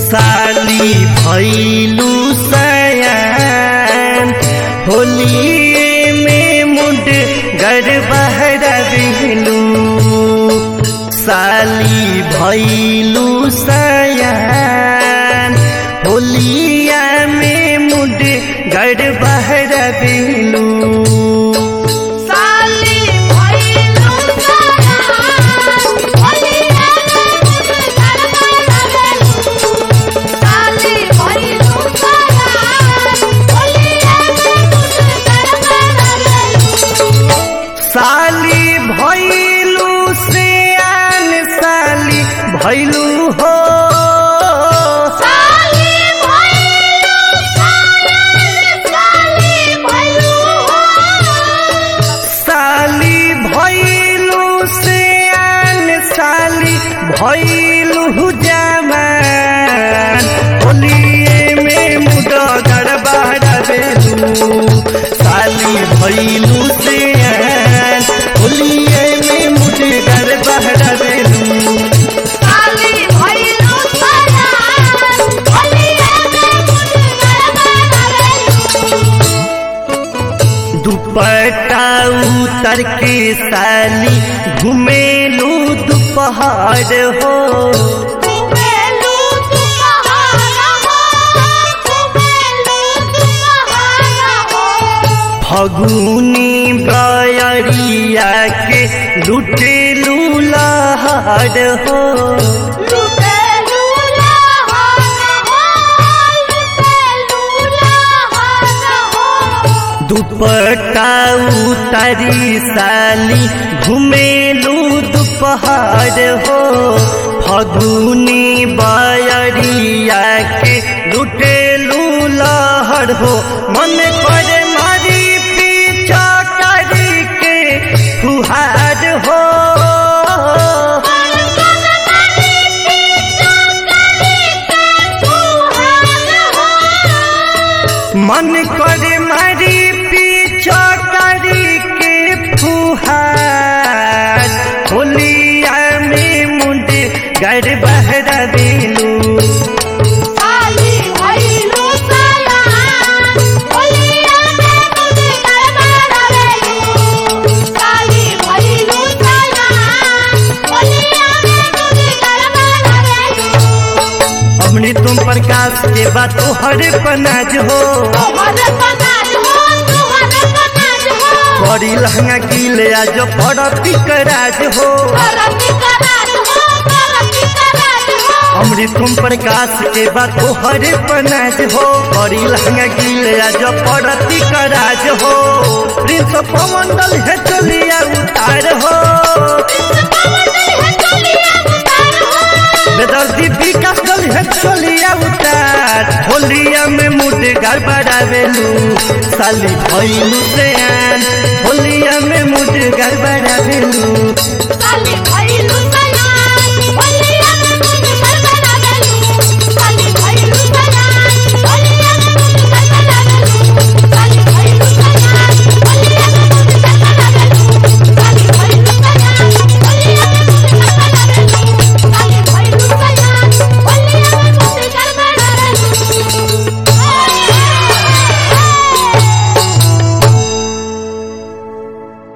साली भैलू सयान होलिए में मुंड गर बहरबिलू साली भैलू सयान होलिया में मुंड गर बहरबिलू साली भइलु सयान होलिया साली भइलु सयान होलिया साली भैलू सियान साली भैलू हो साली भइलु सयान साली भइलु साली भैलू सियान साली भैलू जमान होलिए में मुडो गड़बड़ बेलू साली भैलू सियान होलिए में मुड गड़बड़ बेलू साली भइलु सयान होलिया दुपट्टा उतर के साली घुमेलू दोपहर हो कुबेलु तुम्हारा हो कुबेलु तुम्हारा हो फगुनी बयरिया के लुटेलू लहर हो लुटेलु लहाना हो लुटेलु लहाना हो दुपट्टा उतरी साली घुमेलू दोपहर हो फगुनी बयरिया के लुटेलू लहर हो मन पर मारी पीछा करी के फुहार हो मन कर मारी पीछा करी के फुहार होलिया में मुंड गर बहरा दिलू साली भइलु सयान होलिया में तुझे गड़बड़ावेलु साली भइलु सयान होलिया में तुझे गड़बड़ावेलु हमने तुम प्रकाश के बात तो हर पनाज हो तोहर पनाज हो तोहर पनाज हो बड़ी लहंगा कीले आज पड़ती कराज हो करती कराज हो करती कराज हो हमने तुम प्रकाश के बात तो हर पनाज हो बड़ी लहंगा कीले आज पड़ती कराज हो प्रिंस पवन दल है चलिया उतार हो बेदर्दी विकास दल है चलिया उतार होलिया में मुड गड़बड़ावेलू साली भैलू से आन होलिया में मुड गड़बड़ावेलू